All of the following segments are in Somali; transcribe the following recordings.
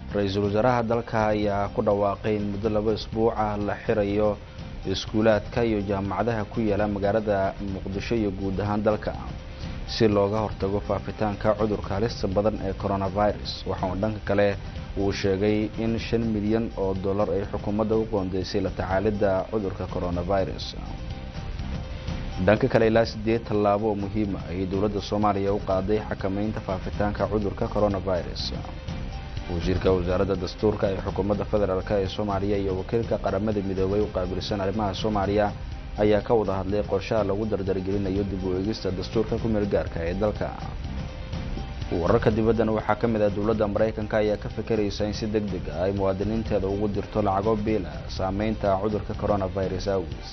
ra-iisul wasaaraha dalka ayaa ku dhawaaqay in muddo laba isbuuca la xirayo iskuulaadka iyo jaamacadaha ku yaala magaalada muqdisho iyo guud ahaan dalka si looga hortago faafitaanka cudurka halista badan ee coronavirus waxauu dhanka kale uu sheegay in shan milyan oo dollar ay xukuumadda u qoondeysay la tacaalidda cudurka coronavirus dhanka kale ilaa sideed tallaabo oo muhiima ayay dowladda soomaaliya u qaaday xakamaynta faafitaanka cudurka coronavirus wasiirka wasaaradda dastuurka ee xukuumadda federaalk ee soomaaliya iyo wakiilka qaramada midoobay u qaabilsan arrimaha soomaaliya ayaa ka wada hadlay qorshaha lagu dardargelinayo dib u eegista dastuurka ku meel gaarka ee dalka wararka dibaddan waxaa ka mid ah dowladda maraykanka ayaa ka fikiraysa in si deg deg ah ay muwaadiniinteeda ugu dirto lacago biila saameynta cudurka coronavirus awgiis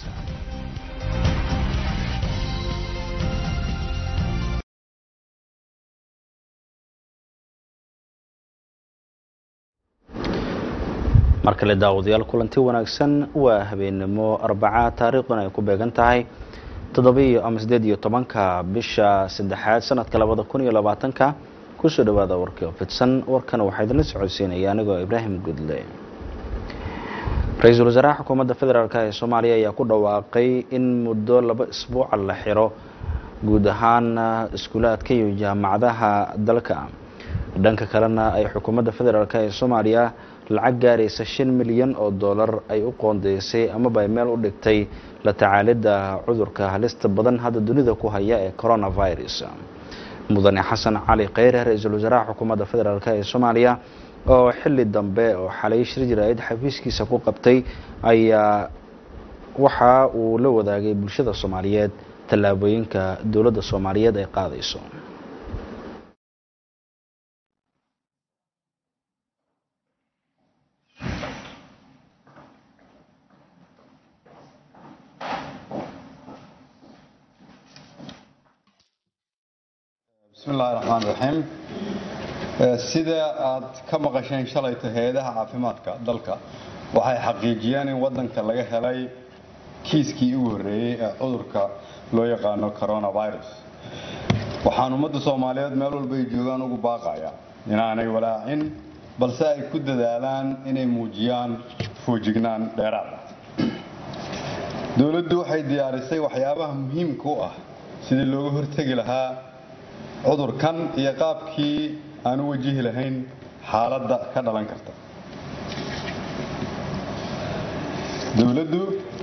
mar kale daawadayaal kulanti wanaagsan waa habeenimo arbaca taariikhduna ay ku beegan tahay toddobiiyo ama siddeed iyo tobanka bisha saddexaad sanadka labada kun iyo labaatanka kusoo dhawaada warkii oo fidsan warkana waxaa idinla socodsiinaya anigoo ibraahim gudle ra-iisul wasaaraha xukuumadda federaalk ee soomaaliya ayaa ku dhawaaqay in muddo laba isbuuca la xiro guud ahaan iskuulaadka iyo jaamacadaha dalka dhanka kalena ay xukuumadda federaalk ee soomaaliya lacag gaaraysa shan milyan oo dollar ay u qoondeysay amaba ay meel u dhigtay la tacaalidda cudurka halista badan hadda dunida ku haya ee coronavirus mudane xasan cali kheyre ra-iisul wasaaraha xukuumadda federaalk ee soomaaliya oo xili dambe oo xalay shir jiraayad xafiiskiisa ku qabtay ayaa waxa uu la wadaagay bulshada soomaaliyeed tallaabooyinka dowladda soomaaliyeed ay qaadayso bismi illaahi raxmaan raxiim sida aad ka maqasheen shalayta hay-adaha caafimaadka dalka waxay xaqiijiyeen in wadanka laga helay kiiskii ugu horreeyey ee cudurka loo yaqaano coronavirus waxaan ummadda soomaaliyeed meel walba ay joogaan ugu baaqaya inaanay walaacin balse ay ku dadaalaan inay muujiyaan foojignaan dheeraad ah dowladdu waxay diyaarisay waxyaabaha muhiimka u ah sidii looga hortegi lahaa cudurkan iyo qaabkii aan u wajihi lahayn xaaladda ka dhalan karta dowladdu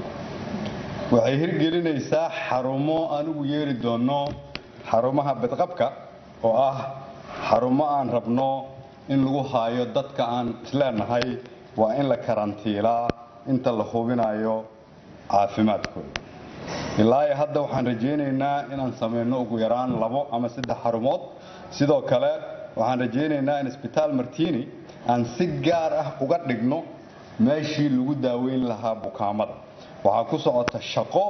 waxay hirgelinaysaa xarumo aan ugu yeeri doonno xarumaha badqabka oo ah xarumo aan rabno in lagu haayo dadka aan isleenahay waa in la karantiilaa inta la hubinayo caafimaadkooda ilaa iyo hadda waxaan rajaynaynaa inaan samayno ugu yaraan labo ama saddex xarumood sidoo kale waxaan rajaynaynaa in isbitaal martini aan si gaar ah uga dhigno meeshii lagu daaweyn lahaa bukaamada waxaa ku socota shaqo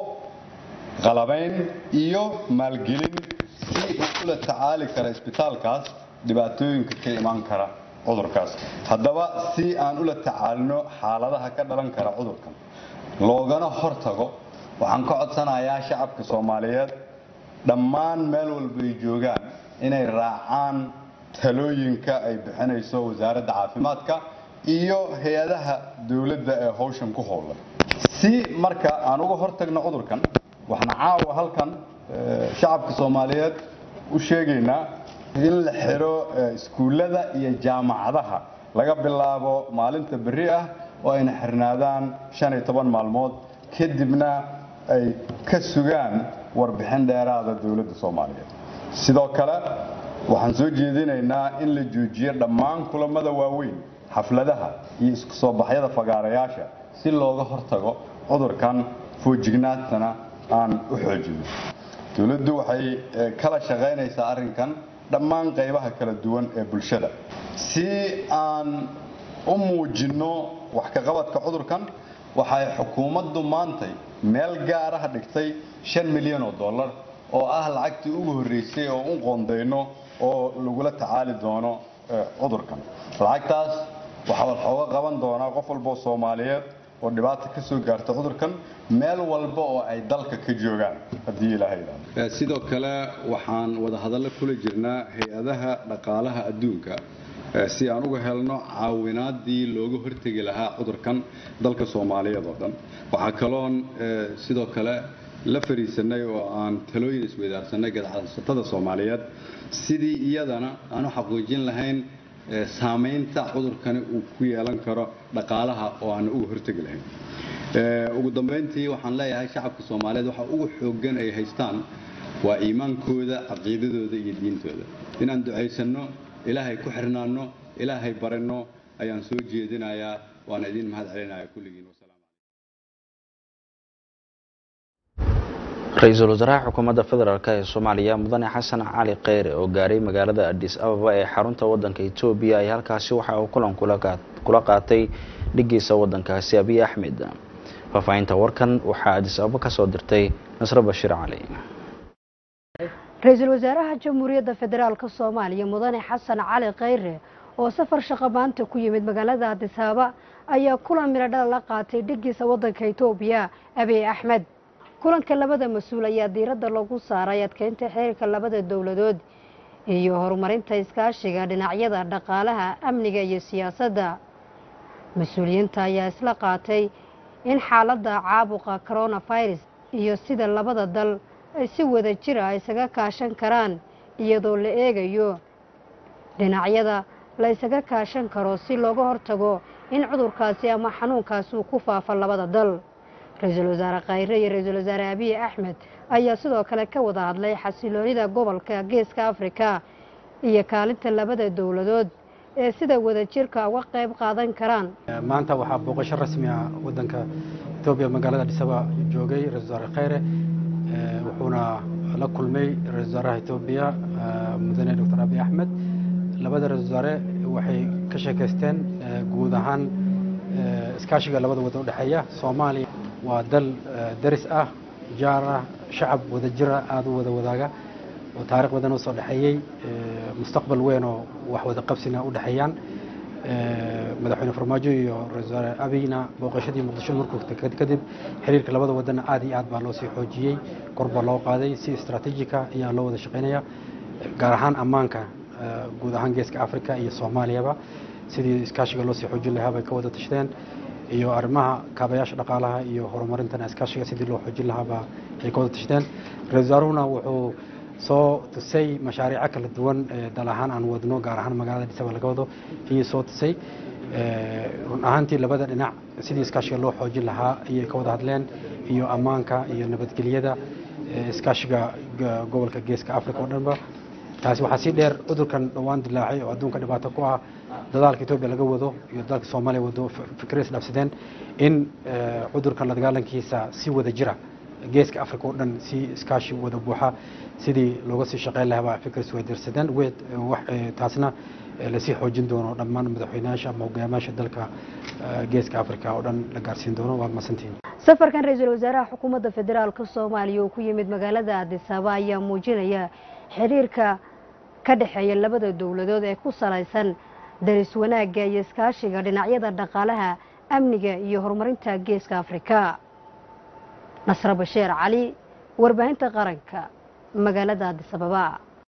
qalabayn iyo maalgelin si uu ula tacaali kara isbitaalkaas dhibaatooyinka ka imaan kara cudurkaas haddaba si aan ula tacaalino xaaladaha ka dhalan kara cudurkan loogana hortago waxaan ka codsanayaa shacabka soomaaliyeed dhammaan meel walba ay joogaan inay raacaan talooyinka ay bixinayso wasaaradda caafimaadka iyo hay-adaha dowladda ee howshan ku howlan si marka aan uga hortagno cudurkan waxaan caawa halkan shacabka soomaaliyeed u sheegaynaa in la xiro iskuullada iyo jaamacadaha laga bilaabo maalinta berri ah oo ayna xirnaadaan shan iyo toban maalmood kadibna ay ka sugaan warbixin dheeraada dowladda soomaaliyeed sidoo kale waxaan soo jeedinaynaa in la joojiyo dhammaan kulamada waaweyn xafladaha iyo isku soo baxyada fagaarayaasha si looga hortago cudurkan foojignaantana aan u xoojino dowladdu waxay kala shaqaynaysaa arrinkan dhammaan qaybaha kala duwan ee bulshada si aan u muujinno wax ka qabadka cudurkan waxay xukuumaddu maantay meel gaaraha dhigtay shan milyan oo dollar oo ah lacagtii ugu horreysay oo u qoondayno oo lagula tacaali doono cudurkan lacagtaas waxaa waxooga qaban doonaa qof walboo soomaaliyeed oo dhibaata ka soo gaarta cudurkan meel walba oo ay dalka ka joogaan haddii ilaahay yidhaahdo sidoo kale waxaan wadahadallo kula jirnaa hay-adaha dhaqaalaha adduunka si aan uga helno caawinaadii looga hortegi lahaa cudurkan dalka soomaaliyeed oo dhan waxaa kaloon sidoo kale la fariisanay oo aan talooyin isweydaarsanay gadacsatada soomaaliyeed sidii iyadana aan u xaqiijin lahayn saamaynta cudurkani uu ku yeelan karo dhaqaalaha oo aan uga hortegi lahayn ugu dambayntii waxaan leeyahay shacabka soomaaliyeed waxa ugu xooggan ay haystaan waa iimaankooda caqiidadooda iyo diintooda inaan ducaysanno ilaahay ku xirnaanno ilaahay baranno ayaan soo jeedinayaa waana idiin mahad celinaya kulligiin ra-iisul wasaaraha xukuumadda federaalk ee soomaaliya mudane xasan cali kheyre oo gaaray magaalada adis ababa ee xarunta wadanka etoobiya ay halkaasi waxa uu kulan kula qaatay dhigiisa wadankaasi abiy axmed faahfaahinta warkan waxaa adis ababa kasoo dirtay nasre bashiir cali ra-iisul wasaaraha jamhuuriyadda federaalk soomaaliya mudane xasan cali kheyre oo safar shaqo maanta ku yimid magaalada adis ababa ayaa kulan miladhala la qaatay dhigiisa wadanka etoobiya abiy axmed kulanka labada mas-uul ayaa diiradda lagu saaray adkeynta xiriirka labada dowladood iyo horumarinta iskaashiga dhinacyada dhaqaalaha amniga iyo siyaasadda mas-uuliyiinta ayaa isla qaatay in xaaladda caabuqa coronavirus iyo sida labada dal ay si wada jira isaga kaashan karaan iyadoo la eegayo dhinacyada la isaga kaashan karo si looga hortago in cudurkaasi ama xanuunkaasi uu ku faafo labada dal ra-iisul wasaare khayre iyo ra-iisul wasaare abiy axmed ayaa sidoo kale ka wada hadlay xasiloonida gobolka geeska afrika iyo kaalinta labada dowladood ee sida wadajirka uga qayb qaadan karaan maanta waxaa booqasho rasmi ah wadanka etoobiya magaalada dhisaba joogay ra-isul wasaare khayre wuxuuna la kulmay ra-isul wasaaraha etoobiya mudane doctor abiy axmed labada ra-isul wasaare waxay ka sheekaysteen guud ahaan iskaashiga labada wadan udhexeeya soomaaliya waa dal daris ah jaar ah shacab wada jira aada u wada wadaaga oo taarikh badan usoo dhexeeyey mustaqbal weyn oo wax wada qabsina u dhexeeyaan madaxweyne farmaajo iyo ra-isul wasaare abiyna booqashadii muqdisho markuu kadib xiriirka labada wadanna aad iyo aad baa loo sii xoojiyey kor baa loo qaaday si istraatiijika ayaa loo wada shaqeynaya gaar ahaan ammaanka guud ahaan geeska africa iyo soomaaliyaba sidii iskaashiga loo sii xoojin lahaa bay ka wada tashadeen iyo arrimaha kaabayaasha dhaqaalaha iyo horumarintana iskaashiga sidii loo xoojin lahaabaa ay ka wada tashadeen ra-isul wasaaruhuna wuxuu soo tusay mashaariico kala duwan dal ahaan aan wadno gaar ahaan magaalada dhisaba laga wado ayay soo tusay run ahaantii labada dhinac sidii iskaashiga loo xoojin lahaa ayay ka wada hadleen iyo ammaanka iyo nabadgelyada iskaashiga gobolka geeska africa oo dhanba taasi waxaa sii dheer cudurkan dhowaan dilaacay oo adduunka dhibaato ku ah dadaalka etoobiya laga wado iyo dalka soomaaliya wado fikra isdhaafsadeen in cudurkan la dagaalankiisa si wada jira geeska africa oo dhan si iskaashi wada buuxa sidii looga sii shaqeyn lahabaa fikr isweydarsadeen taasna lasii xoojin doono dhammaan madaxweynayaasha ama hogaamayaasha dalka geeska africa oo dhan la gaarsiin doono waa masantiin safarkan ra-iisul wasaaraha xukuumadda federaalka soomaaliya oo ku yimid magaalada adis ababa ayaa muujinaya xiriirka ka dhexeeya labada dowladood ee ku salaysan daris wanaagga iyo iskaashiga dhinacyada dhaqaalaha amniga iyo horumarinta geeska afrika nasre basheer cali warbaahinta qaranka magaalada adis ababa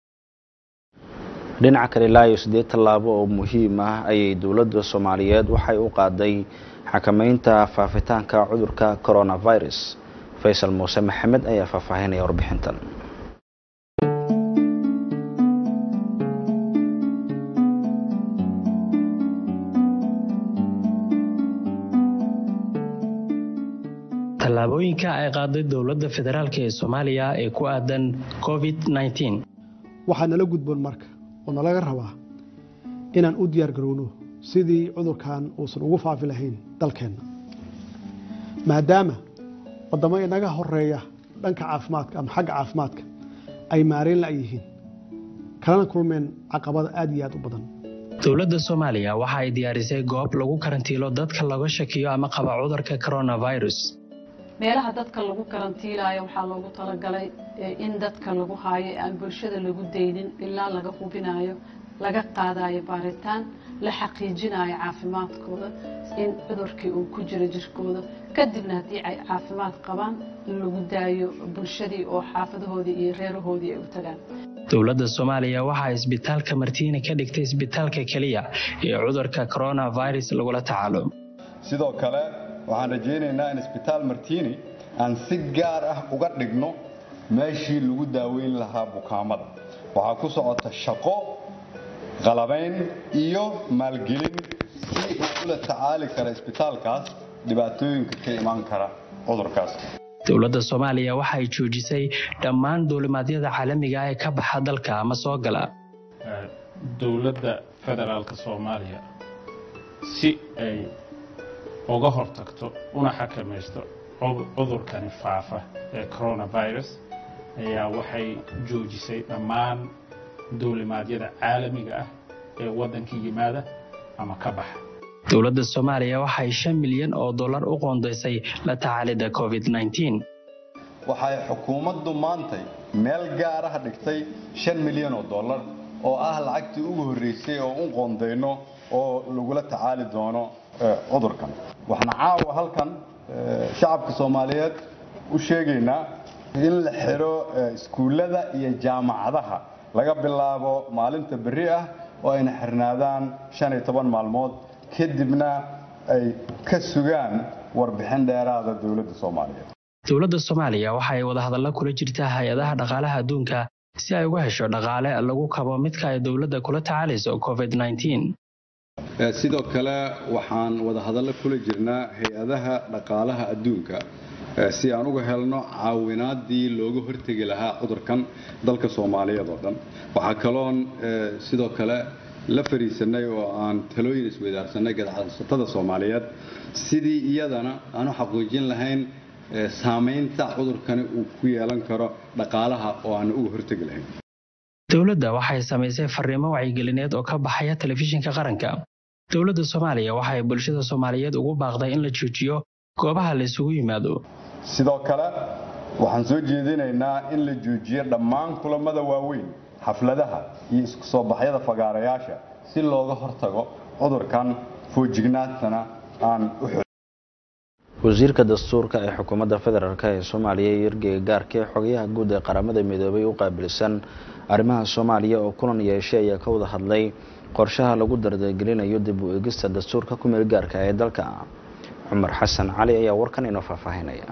dhinaca kale ilaa iyo siddeed tallaabo oo muhiim ah ayay dowladda soomaaliyeed waxay u qaaday xakameynta faafitaanka cudurka coronavirus faysal muuse maxamed ayaa faahfaahinaya warbixintan tallaabooyinka ay qaaday dowladda federaalk ee soomaaliya ee ku aadan covid waxaa nala gudboon marka oo nalaga rabaa inaan u diyaar garowno sidii cudurkan uusan ugu faafi lahayn dalkeenna maadaama waddamo inaga horeeya dhanka caafimaadka ama xagga caafimaadka ay maareen la yihiin kalana kulmeen caqabada aad iyo aad u badan dowladda soomaaliya waxa ay diyaarisay goob lagu karantiilo dadka laga shakiyo ama qaba cudurka coronavirus meelaha dadka lagu karantiilaayo waxaa loogu talagalay in dadka lagu haayo aan bulshada lagu daynin ilaa laga hubinayo laga qaadayo baaritaan la xaqiijinayo caafimaadkooda in cudurkii uu ku jiro jirkooda kadibna haddii ay caafimaad qabaan in lagu daayo bulshadii oo xaafadahoodii iyo reerahoodii ay u tagaan dowladda soomaaliya waxaa isbitaalka martiini ka dhigtay isbitaalka keliya ee cudurka coronavirus lagula tacaalo sidoo kale waxaan rajaynaynaa in isbitaal martiini aan si gaar ah uga dhigno meeshii lagu daaweyn lahaa bukaamada waxaa ku socota shaqo qalabayn iyo maalgelin si uu ula tacaali kara isbitaalkaas dhibaatooyinka ka imaan kara cudurkaas dowladda soomaaliya waxay joojisay dhammaan duulimaadyada caalamiga ah ee ka baxa dalka ama soo gala dowladda federaalka soomaaliya si ay uga hortagto una xakamaysto cudurkani faafa ee coronavirus ayaa waxay joojisay dhammaan duulimaadyada caalamiga ah ee waddanka yimaada ama ka baxa dowladda soomaaliya waxay shan milyan oo dollar u qoondaysay la tacaalidda covid waxay xukuumaddu maantay meel gaar ah dhigtay shan milyan oo dollar oo ah lacagtii ugu horreysay oo u qoondayno oo lagula tacaali doono cudurkan waxaan caawa halkan shacabka soomaaliyeed u sheegaynaa in la xiro iskuullada iyo jaamacadaha laga bilaabo maalinta berri ah oo ayna xirnaadaan shan iyo toban maalmood kadibna ay ka sugaan warbixin dheeraada dowladda soomaaliyeed dowladda soomaaliya waxa ay wadahadallo kula jirtaa hay-adaha dhaqaalaha adduunka si ay uga hesho dhaqaale lagu kabo midka ay dowladda kula tacaalayso covid sidoo kale waxaan wadahadallo kula jirnaa hay-adaha dhaqaalaha adduunka si aan uga helno caawinaadii looga hortegi lahaa cudurkan dalka soomaaliyeed oo dhan waxaa kaloon sidoo kale la fariisanay oo aan talooyin isweydaarsanay gadacsatada soomaaliyeed sidii iyadana aanu xaqiijin lahayn saamaynta cudurkani uu ku yeelan karo dhaqaalaha oo aanu uga hortegi lahayn dowladda waxay samaysay fariimo wacyigelineed oo ka baxaya telefishinka qaranka dowladda soomaaliya waxay bulshada soomaaliyeed ugu baaqday in la joojiyo goobaha la isugu yimaado sidoo kale waxaan soo jeedinaynaa in la joojiyo dhammaan kulamada waaweyn xafladaha iyo isku soo baxyada fagaarayaasha si looga hortago cudurkan foojignaantana aan u wasiirka dastuurka ee xukuumadda federaalk ee soomaaliya iyo ergeyga gaarka ee xogayaha guud ee qaramada midoobay u qaabilsan arrimaha soomaaliya oo kulan yeeshay ayaa ka wada hadlay qorshaha lagu dardargelinayo dib u eegista dastuurka ku meel gaarka ee dalka cumar xasan cali ayaa warkan inoo faahfaahinaya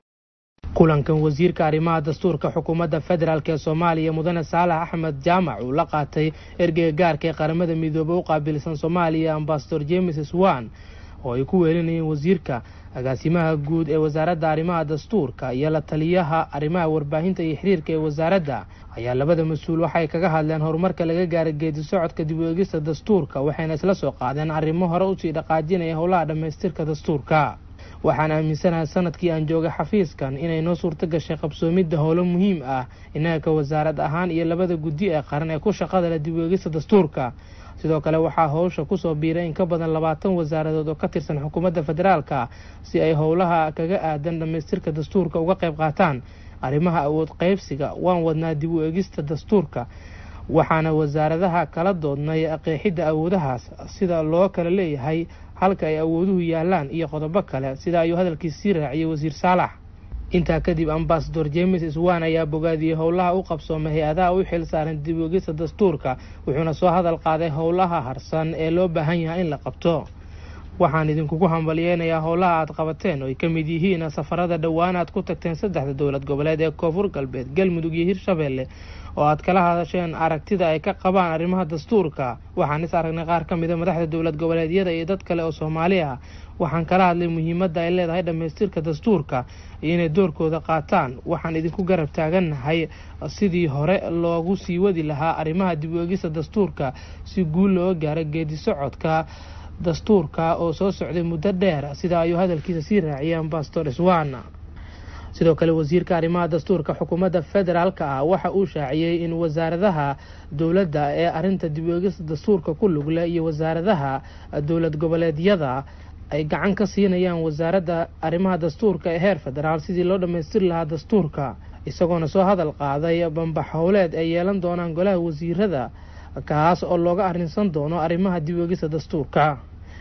kulankan wasiirka arrimaha dastuurka xukuumadda federaalk ee soomaaliya mudane saalax axmed jaamac uu la qaatay ergeyga gaarka ee qaramada midoobey u qaabilsan soomaaliya ambasador james swan oo ay ku weelinayeen wasiirka agaasimaha guud ee wasaaradda arrimaha dastuurka iyo la taliyaha arrimaha warbaahinta iyo xiriirka ee wasaaradda ayaa labada mas-uul waxay kaga hadleen horumarka laga gaaray geedi socodka dib u eegista dastuurka waxayna isla soo qaadeen arrimo hore usii dhaqaajinaya howlaha dhammaystirka dastuurka waxaan aaminsanahay sanadkii aan joogay xafiiskan inay noo suurto gashay qabsoomidda howlo muhiim ah innaga ka wasaarad ahaan iyo labada guddi ee qaran ee ku shaqada leh dib u eegista dastuurka sidoo kale waxaa howsha kusoo biiray in ka badan labaatan wasaaradood oo ka tirsan xukuumadda federaalka si ay howlaha kaga aadan dhammaystirka dastuurka uga qayb qaataan arrimaha awood qaybsiga waan wadnaa dib u eegista dastuurka waxaana wasaaradaha kala doodnay qeexidda awoodahaas sida loo kala leeyahay halka ay awooduhu yaalaan iyo qodobo kale sida ayuu hadalkiis sii raaciyey wasiir saalax intaa kadib ambasador james swan ayaa bogaadiyey howlaha u qabsoomay hay-adaha u xil saaran dib uegista dastuurka wuxuuna soo hadal qaaday howlaha harsan ee loo baahan yahay in la qabto waxaan idinkugu hambalyeynayaa howlaha aad qabateen oo ay ka mid yihiin safarada dhowaan aad ku tagteen saddexda dowlad goboleed ee koonfur galbeed galmudug iyo hirshabeelle oo aad kala hadasheen aragtida ay ka qabaan arrimaha dastuurka waxaan is aragnay qaar ka mida madaxda dowlad goboleedyada iyo dad kale oo soomaali ah waxaan kala hadlay muhiimadda ay leedahay dhammaystirka dastuurka iyo inay doorkooda qaataan waxaan idinku garab taagannahay sidii hore loogu sii wadi lahaa arrimaha dib u eegista dastuurka si guul looga gaaro geedi socodka dastuurka oo soo socday muddo dheer sida ayuu hadalkiisa sii raaciyay ambasador swan sidoo kale wasiirka arrimaha dastuurka xukuumadda federaalka ah waxa uu shaaciyey in wasaaradaha dowladda ee arinta dib u eegista dastuurka ku lugle iyo wasaaradaha dowlad goboleedyada ay gacan ka siinayaan wasaaradda arrimaha dastuurka ee heer federaal sidii loo dhammaystiri lahaa dastuurka isagoona soo hadal qaaday bambax howleed ay yeelan doonaan golaha wasiirada kaas oo looga arrinsan doono arrimaha dib u eegista dastuurka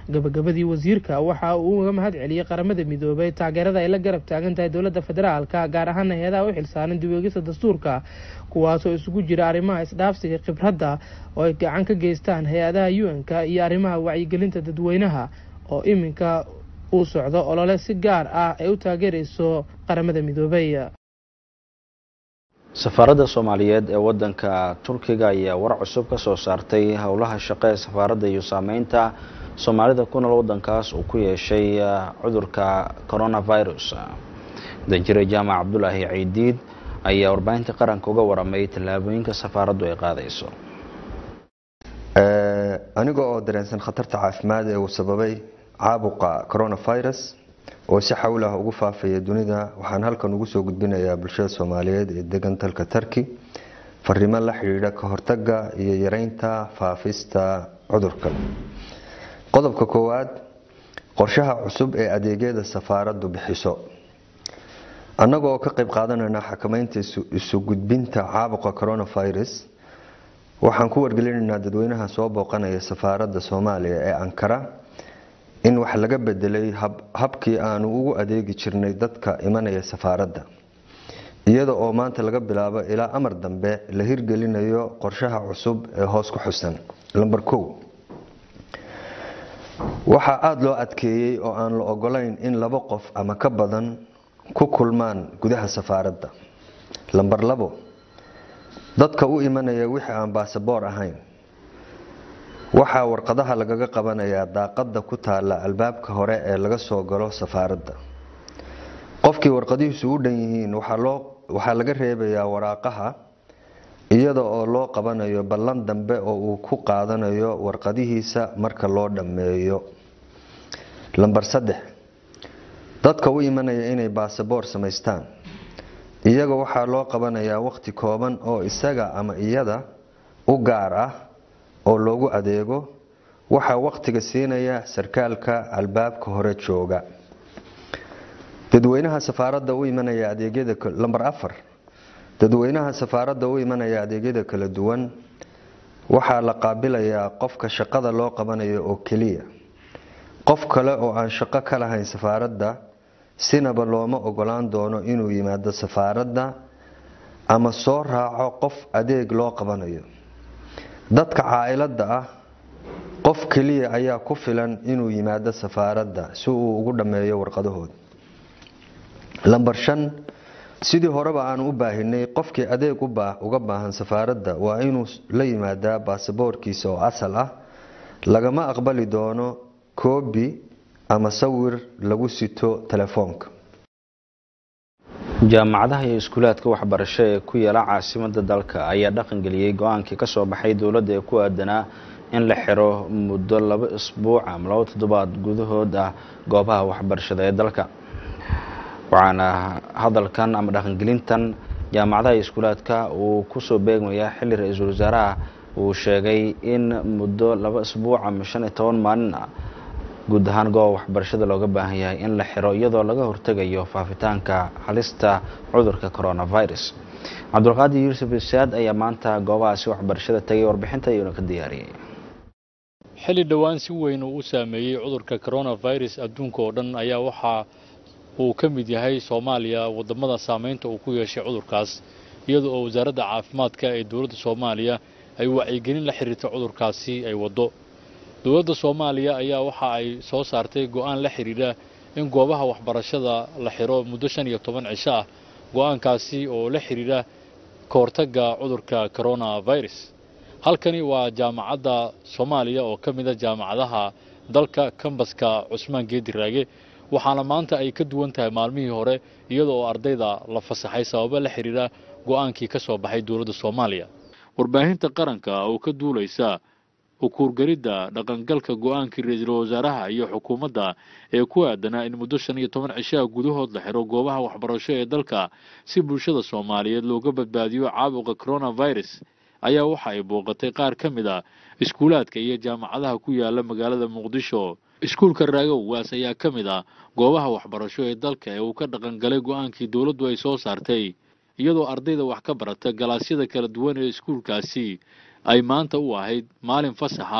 gabagabadii wasiirka waxa uu uga mahad celiyey qaramada midoobay taageerada ay la garab taagan tahay dowladda federaalka gaar ahaan hay-adaha u xilsaaran dib-u-eegista dastuurka kuwaasoo isugu jira arrimaha isdhaafsiga khibradda oo ay gacan ka geystaan hay-adaha u-n-ka iyo arrimaha wacyigelinta dadweynaha oo iminka uu socdo olole si gaar ah ay u taageerayso qaramada midoobay safaaradda soomaaliyeed ee wadanka turkiga ayaa war cusub ka soo saartay howlaha shaqo ee safaaradda iyo saameynta soomaalida ku nool wadankaas uu ku yeeshay cudurka coronavirus danjire jaamac cabdulaahi ciidiid ayaa warbaahinta qaranka uga waramay tallaabooyinka safaaraddu ay qaadayso aniga oo dareensan khatarta caafimaad ee uu sababay caabuqa coronavirus oo si xawlah ugu faafaya dunida waxaan halkan ugu soo gudbinayaa bulshada soomaaliyeed ee degan dalka turki fariimo la xidhiidha ka hortaga iyo yareynta faafista cudurka qodobka koowaad qorshaha cusub ee adeegyada safaaraddu bixiso annaga oo ka qayb qaadanayna xakameynta isu gudbinta caabuqa coronavirus waxaan ku wargelinaynaa dadweynaha soo booqanaya safaaradda soomaaliya ee ankara in wax laga bedelay habkii aanu ugu adeegi jirnay dadka imanaya safaaradda iyada oo maanta laga bilaabo ilaa amar dambe la hirgelinayo qorshaha cusub ee hoos ku xusan lamber kow waxaa aada loo adkeeyey oo aan la ogolayn in laba qof ama ka badan ku kulmaan gudaha safaaradda lamber labo dadka u imanaya wixii aan baasaboor ahayn waxaa warqadaha lagaga qabanayaa daaqada ku taala albaabka hore ee laga soo galo safaaradda qofkii warqadihiisu u dhan yihiin waxaa laga reebayaa waraaqaha iyada oo loo qabanayo ballan dambe oo uu ku qaadanayo warqadihiisa marka loo dhammeeyo lamber saddex dadka u imanaya inay baasaboor samaystaan iyaga waxaa loo qabanayaa waqti kooban oo isaga ama iyada u gaar ah oo loogu adeego waxaa waqtiga siinaya sarkaalka albaabka hore jooga dadweynaha safaaradda u imanaya adeegyada lamber afar dadweynaha safaaradda u imanaya adeegyada kala duwan waxaa la qaabilayaa qofka shaqada loo qabanayo oo keliya qof kale oo aan shaqo ka lahayn safaaradda sinaba looma ogolaan doono inuu yimaado safaaradda ama soo raaco qof adeeg loo qabanayo dadka caailada ah qof keliya ayaa ku filan inuu yimaado safaaradda si uu ugu dhammeeyo warqadahooda lamber shan sidii horeba aanu u baahinay qofkii adeeg uga baahan safaaradda waa inuu la yimaadaa baasaboorkiisa oo asal ah lagama aqbali doono koobi ama sawir lagu sito telefoonka jaamacadaha iyo iskuulaadka waxbarasho ee ku yaala caasimada dalka ayaa dhaqangeliyey go-aankii ka soo baxay dowladda ee ku aadanaa in la xiro muddo laba isbuuc ama laba toddobaad gudahood ah goobaha waxbarashada ee dalka waxaana hadalkan ama dhaqangelintan jaamacadaha iyo iskuulaadka uu kusoo beegmayaa xilli ra-iisul wasaaraha uu sheegay in muddo laba isbuuc ama shan iyo toban maalin ah guud ahaan gooba waxbarashada looga baahan yahay in la xiro iyadoo laga hortegayo faafitaanka halista cudurka coronavirus cabdulqaadir yuusuf isaad ayaa maanta goobahaasi waxbarashada tagay warbixinta iyuuna ka diyaariyey xilli dhowaan si weyn uu u saameeyey cudurka coronavirus adduunka oo dhan ayaa waxaa uu ka mid yahay soomaaliya wadamada saameynta uu ku yeeshay cudurkaas iyada oo wasaaradda caafimaadka ee dowladda soomaaliya ay wacyigelin la xiriirta cudurkaasi ay waddo dowladda soomaaliya ayaa waxa ay soo saartay go'aan la xidhiidha in goobaha waxbarashada la xiro muddo shan iyo toban cisho ah go'aankaasi oo la xidhiidha ka hortagga cudurka coronavirus halkani waa jaamacadda soomaaliya oo ka mid a jaamacadaha dalka kambaska cusmaan geediraage waxaana maanta ay ka duwan tahay maalmihii hore iyada oo ardayda la fasaxay sababo la xidhiidha go'aankii ka soo baxay dowladda soomaaliya warbaahinta qaranka oo ka duulaysa ukuurgaridda dhaqangalka go'aankii ra-iisul wasaaraha iyo xukuumadda ee ku aadanaa in muddo shan iyo toban cishaha gudahood la xiro goobaha waxbarasho ee dalka si bulshada soomaaliyeed looga badbaadiyo caabuqa coronavirus ayaa waxa ay booqatay qaar ka mid a iskuulaadka iyo jaamacadaha ku yaala magaalada muqdisho iskuulka raagowgaas ayaa ka mid ah goobaha waxbarasho ee dalka ee uu ka dhaqangalay go'aankii dowladdu ay soo saartay iyadoo ardayda wax ka barata galaasyada kala duwan ee iskuulkaasi ay maanta u ahayd maalin fasaxa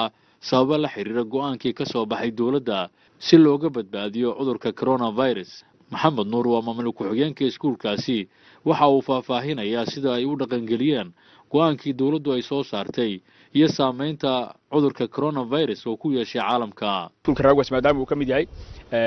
sababo la xiriira go-aankii ka soo baxay dowladda si looga badbaadiyo cudurka coronavirus maxamed nuur waa maamul ku-xigeenka iskuulkaasi waxa uu faahfaahinayaa sida ay u dhaqangeliyeen go-aankii dowladdu ay soo saartay iyo saameynta cudurka coronavirus oo ku yeeshay caalamka iskuulka raagwas maadaama uu ka mid yahay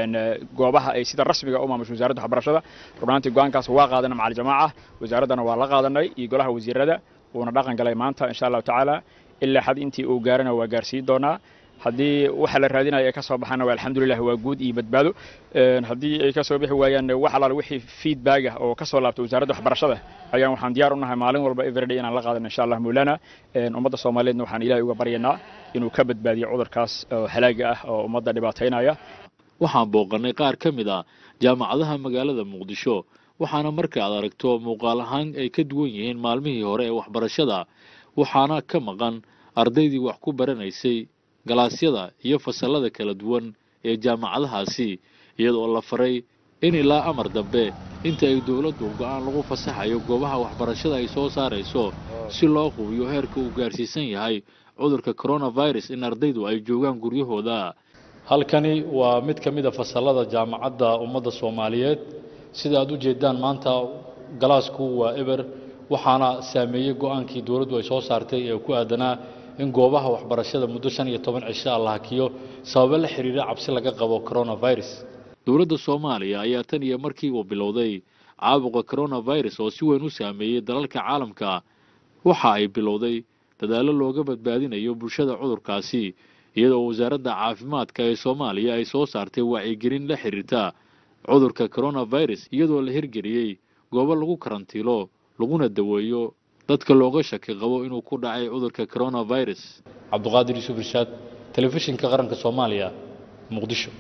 goobaha ay sida rasmiga u maamusho wasaaradda waxbarashada runaantii go-aankaas waa qaadana macal jamaaca wasaaraddana waa la qaadanay iyo golaha wasiirada uuna dhaqan galay maanta insha allahu tacaala ilaa xad intii uu gaarana waa gaarsiin doonaa haddii waxa la raadinaya ay ka soo baxaana waa alxamdulilah waa guud iyo badbaado haddii ay ka soo bixi waayaan wax alaal wixii feedback ah oo ka soo laabta wasaaradda waxbarashada ayaan waxaan diyaar u nahay maalin walba everyday inaan la qaadano insha allah moolana ummadda soomaaliyeedna waxaan ilaahay uga baryanaa inuu ka badbaadiyo cudurkaas oo halaaga ah oo ummadda dhibaataynaya waxaan booqannay qaar ka mid a jaamacadaha magaalada muqdisho waxaana marka aad aragto muuqaal ahaan ay ka duwan yihiin maalmihii hore ee waxbarashada waxaana ka maqan ardaydii wax ku baranaysay galaasyada iyo fasallada kala duwan ee jaamacadahaasi iyadoo la faray in ilaa amar dambe inta ay dowladdu go-aan lagu fasaxayo goobaha waxbarashada ay soo saarayso si loo hubiyo heerka uu gaarsiisan yahay cudurka coronavirus in ardaydu ay joogaan guryahooda halkani waa mid ka mid a fasallada jaamacadda ummadda soomaaliyeed sida aad u jeedaan maanta galaasku waa eber waxaana saameeyey go-aankii dowladdu ay soo saartay ee ku aadanaa in goobaha waxbarashada muddo shan iyo toban cisho ah la hakiyo sababo la xiriira cabsi laga qabo coronavirus dowladda soomaaliya ayaa tan iyo markii uu bilowday caabuqa coronavirus oo si weyn u saameeyey dalalka caalamka waxa ay bilowday dadaallo looga badbaadinayo bulshada cudurkaasi iyadoo wasaaradda caafimaadka ee soomaaliya ay soo saartay wacyigelin la xiriirta cudurka coronavirus iyadoo la hirgeliyey goobo lagu karantiilo laguna daweeyo dadka looga shaki qabo inuu ku dhacay cudurka coronavirus cabduqaadir yuusuf irshaad telefishinka qaranka soomaaliya muqdisho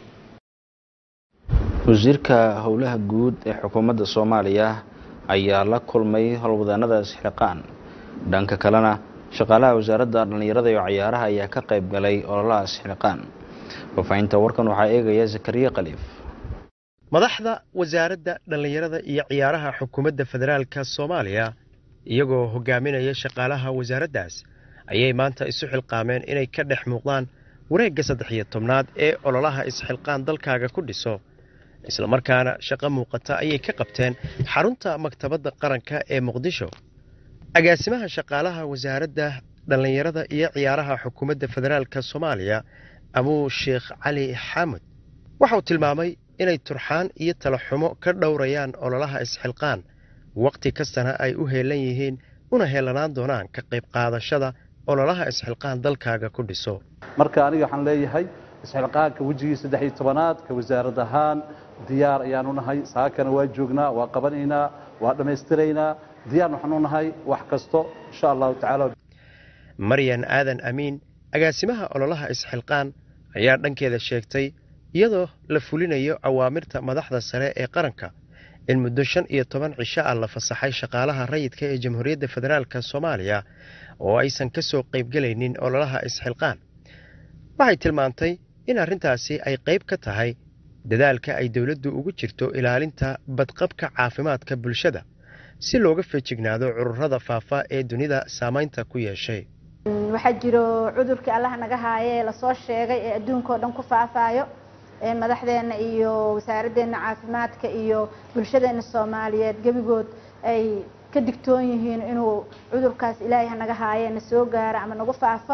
wasiirka howlaha guud ee xukuumadda soomaaliya ayaa la kulmay howlwadaanada isxilqaan dhanka kalena shaqaalaha wasaaradda dhallinyarada iyo cayaaraha ayaa ka qayb galay ololaha isxilqaan faafahinta warkan waxaa eegaya zakariya khaliif madaxda wasaaradda dhallinyarada iyo ciyaaraha xukuumadda federaalka soomaaliya iyagoo hogaaminaya shaqaalaha wasaaraddaas ayay maanta isu xilqaameen inay ka dhex muuqdaan wareegga saddex iyo tobnaad ee ololaha isxilqaan dalkaaga ku dhiso islamarkaana shaqo muuqata ayay ka qabteen xarunta maktabadda qaranka ee muqdisho agaasimaha shaqaalaha wasaaradda dhallinyarada iyo ciyaaraha xukuumadda federaalka soomaaliya abuu sheekh cali xaamud waxauu tilmaamay inay turxaan iyo talaxumo ka dhowrayaan ololaha isxilqaan wakhti kastana ay u heelan yihiin una heelanaan doonaan ka qayb qaadashada ololaha isxilqaan dalkaaga ku dhiso marka aniga waxaan leeyahay isxilqaanka wejigii saddex iyo tobanaad ka wasaarad ahaan diyaar ayaanu nahay saakana waa joognaa waa qabanaynaa waa dhammaystiraynaa diyaar waxaanu nahay wax kasto insha allahu tacaala maryan aadan amiin agaasimaha ololaha isxilqaan ayaa dhankeeda sheegtay iyadoo la fulinayo awaamirta madaxda sare ee qaranka in muddo shan iyo toban cisho ah la fasaxay shaqaalaha rayidka ee jamhuuriyadda federaalka soomaaliya oo aysan ka soo qaybgelaynin ololaha isxilqaan waxay tilmaantay in arrintaasi ay qayb ka tahay dadaalka ay dowladdu ugu jirto ilaalinta badqabka caafimaadka bulshada si looga feejignaado cudurrada faafa ee dunida saamaynta ku yeeshay waxaa jiro cudurkii allaha naga haaye ee lasoo sheegay ee adduunka oo dhan ku faafaayo madaxdeenna iyo wasaaraddeena caafimaadka iyo bulshadeena soomaaliyeed gebigood ay ka digtoon yihiin inuu cudurkaas ilaahay hanaga haaye na soo gaaro ama nagu faafo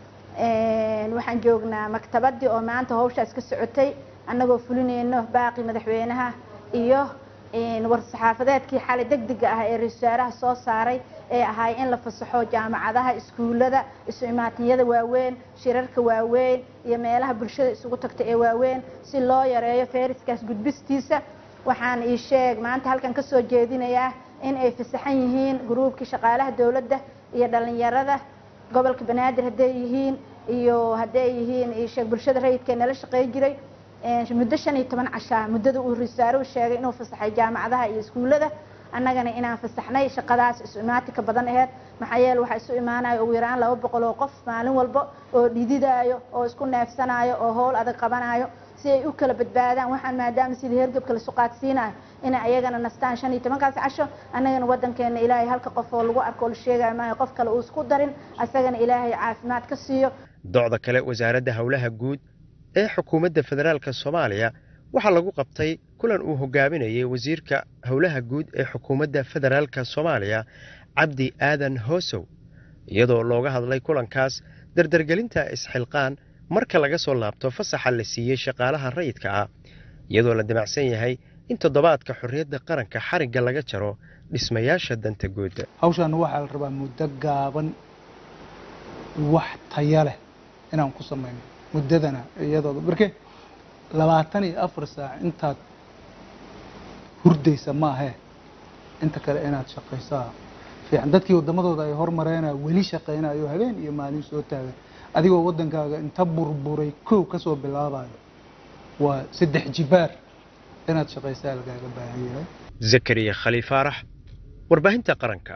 waxaan joognaa maktabadii oo maanta hawshaas ka socotay annagoo fulinayno baaqi madaxweynaha iyo war-saxaafadeedkii xalay degdega ah ee ra-isul wasaaraha soo saaray ee ahay in la fasaxo jaamacadaha iskuullada isu imaatinyada waaweyn shirarka waaweyn iyo meelaha bulshada isugu tagta ee waaweyn si loo yareeyo fayraskaas gudbistiisa waxaan ii sheeg maanta halkan ka soo jeedinayaa in ay fasaxan yihiin gruubkii shaqaalaha dowladda iyo dhallinyarada gobolka banaadir hadday yihiin iyo hadday yihiin isheeg bulshada rayidka nala shaqey jiray muddo shan iyo toban cashaa muddada uu risaaruhu sheegay inuu fasaxay jaamacadaha iyo iskuullada annagana inaan fasaxnay shaqadaas isu imaatinka badan aheyd maxaa yeele waxaa isu imaanayo ugu yaraan laba boqol oo qof maalin walba oo dhididaayo oo isku neefsanayo oo howl adag qabanayo si ay u kala badbaadaan waxaan maadaama sidii hergebka lasu qaadsiinayo inay ayagana nastaan shan iyo tobankaas casho annagana waddankeena ilaahay halka qof oo lagu arko oo la sheegayo maayo qof kale uu isku darin asagana ilaahay caafimaad ka siiyo docda kale wasaaradda howlaha guud ee xukuumadda federaalka soomaaliya waxaa lagu qabtay kulan uu hogaaminayay wasiirka howlaha guud ee xukuumadda federaalka soomaaliya cabdi aadan hoosow iyadoo looga hadlay kulankaas dardargelinta isxilqaan marka laga soo laabto fasaxa la siiyey shaqaalaha rayidka ah iyadoo la damacsan yahay in toddobaadka xorriyadda qaranka xarigga laga jaro dhismayaasha danta guud hawshaan waxaa la rabaa muddo gaaban wax taya leh inaan ku samayno muddadana iyadooda marke labaatan iyo afar saac intaad hurdaysa maahee inta kale inaad shaqaysaa fiican dadkii waddamadooda ay hormareenaa weli shaqaynayo habeen iyo maalin soo taagan adigoo waddankaaga inta burburay kow ka soo bilaabayo waa saddex jibaar inaad shaqaysaa lagaaga baahan yahay zakariya khaliil faarax warbaahinta qaranka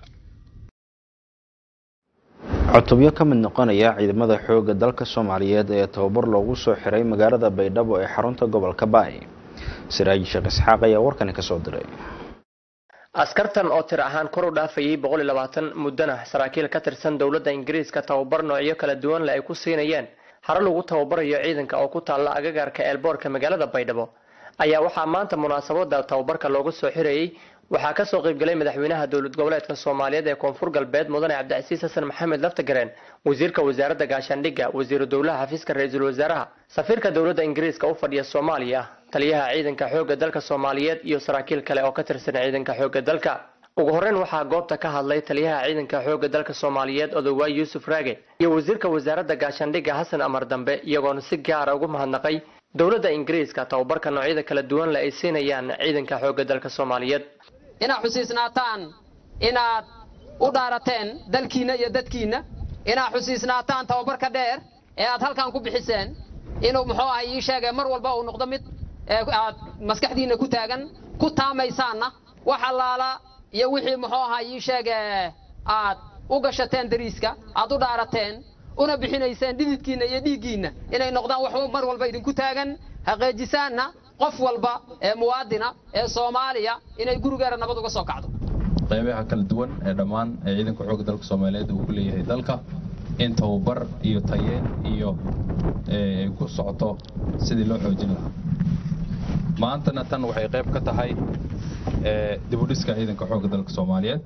cutubyo ka mid noqonaya ciidamada xoogga dalka soomaaliyeed ee tababar loogu soo xiray magaalada baydhabo ee xarunta gobolka baay siraaji sheekh isxaaq ayaa warkani ka soo diray askartan oo tir ahaan kor u dhaafayay boqol iyo labaatan muddana saraakiil ka tirsan dowladda ingiriiska tababar noocyo kala duwan leh ay ku siinayeen hare lagu tababarayo ciidanka oo ku taalla agagaarka eelboorka magaalada baydhabo ayaa waxaa maanta munaasabada tababarka loogu soo xirayey waxaa kasoo qaybgalay madaxweynaha dowlad goboleedka soomaaliyeed ee koonfur galbeed mudane cabdicasiis xasan maxamed laftagareen wasiirka wasaaradda gaashaandhigga wasiiru dowlaha xafiiska ra-iisul wasaaraha safiirka dowladda ingiriiska u fadhiya soomaaliya taliyaha ciidanka xoogga dalka soomaaliyeed iyo saraakiil kale oo ka tirsan ciidanka xoogga dalka ugu horreyn waxaa goobta ka hadlay taliyaha ciidanka xoogga dalka soomaaliyeed odowaay yuusuf raage iyo wasiirka wasaaradda gaashaandhigga xasan amar dambe iyagoona si gaara ugu mahadnaqay dowladda ingiriiska tababarka noocyada kala duwan le ay siinayaan ciidanka xoogga dalka soomaaliyeed inaad xusiisnaataan inaad u dhaarateen dalkiinna iyo dadkiinna inaad xusiisnaataan tababarka dheer ee aad halkan ku bixiseen inuu muxuu ahay ii sheegay mar walba uu noqdo mid aad maskaxdiinna ku taagan ku taamaysaanna wax allaala iyo wixii muxuu ahaa ii sheege aad u gashateen dariiska aad u dhaarateen una bixinayseen dhididkiinna iyo dhiiggiinna inay noqdaan wax mar walba idinku taagan haqeejisaanna qof walba ee muwaadina ee soomaaliya inay gurigeera nabad uga soo kacdo qaybaha kala duwan ee dhammaan ee ciidanka xoogga dalka soomaaliyeed uu ku leeyahay dalka in tababar iyo tayeen iyo ay ku socoto sidii loo xoojin lahaa maantana tan waxay qayb ka tahay dibudhiska ciidanka xoogga dalka soomaaliyeed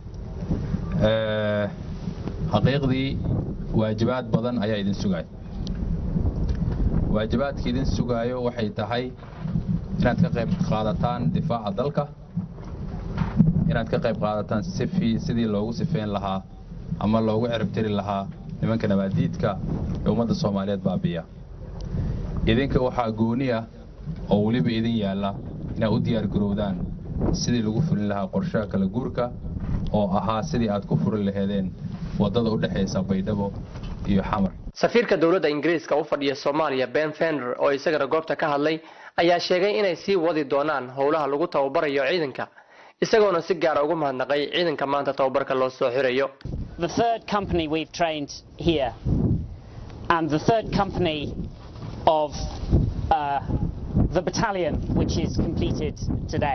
xaqiiqdii waajibaad badan ayaa idin sugaya waajibaadka idin sugaayo waxay tahay inaad ka qayb qaadataan difaaca dalka inaad ka qayb qaadataan sifi sidii loogu sifeyn lahaa ama loogu ciribtiri lahaa nimanka nabaadiidka ee ummadda soomaaliyeed baabiya idinka waxaa gooniya oo weliba idin yaalla inaad u diyaar garowdaan sidii lagu fulin lahaa qorshaha kala guurka oo ahaa sidii aad ku furi laheedeen waddada u dhexaysa baydhabo iyo xamar safiirka dowladda ingiriiska u fadhiya soomaaliya ben fender oo isagana goobta ka hadlay ayaa sheegay inay sii wadi doonaan howlaha lagu tababarayo ciidanka isagoona si gaara ugu mahadnaqay ciidanka maanta tababarka loo soo xirayo the third company we've trained here and the third company of uh, the battalion which is completed today.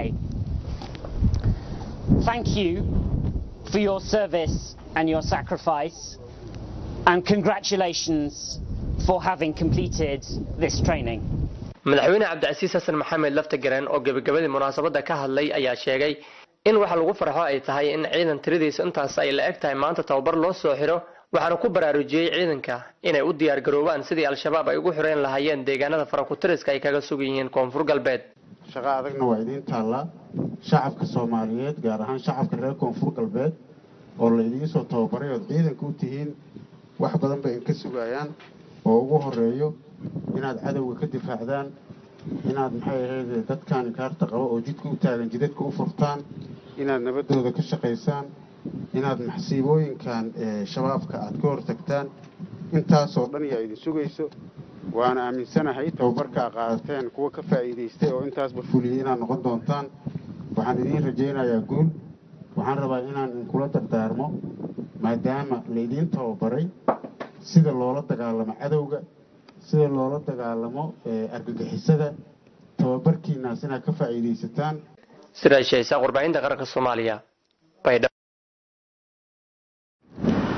Thank you for your service and your sacrifice and congratulations for having completed this training. madaxweyne cabdicasiis xasan maxamed laftagareen oo gebagabadii munaasabadda ka hadlay ayaa sheegay in waxa lagu farxo ay tahay in ciidan tiradiisa intaas ay la eg tahay maanta tababar loo soo xiro waxaana ku baraarujiyey ciidanka inay u diyaar garoobaan sidii al-shabaab ay ugu xireen lahaayeen deegaanada farakutiriska ay kaga sugan yihiin koonfur galbeed shaqo adagna waa idiin taallaa shacabka soomaaliyeed gaar ahaan shacabka reer koonfur galbeed oo la idiin soo tababaray ood ciidanka u tihiin wax badan bay inka sugayaan oo ugu horeeyo inaad cadowga ka difaacdaan inaad maxay ahayd dadkan inkaarta qaba oo jidka u taagan jidadka u furtaan inaad nabadooda ka shaqaysaan inaad maxsiibooyinkan shabaabka aad ka hortagtaan intaasoo dhan yaa idin sugayso waana aaminsanahay tababarka a qaadateen kuwa ka faa'iidaystay oo intaasba fuliyey inaad noqon doontaan waxaan idiin rajaynayaa guul waxaan rabaa inaan inkula dardaarmo maadaama laydiin tababaray sida loola dagaalamo cadowga sida loola dagaalamo argagixisada tababarkiinaas inaad ka faa'iidaysataan sidaa sheeysaa warbaahinta qaranka soomaaliya baydhabo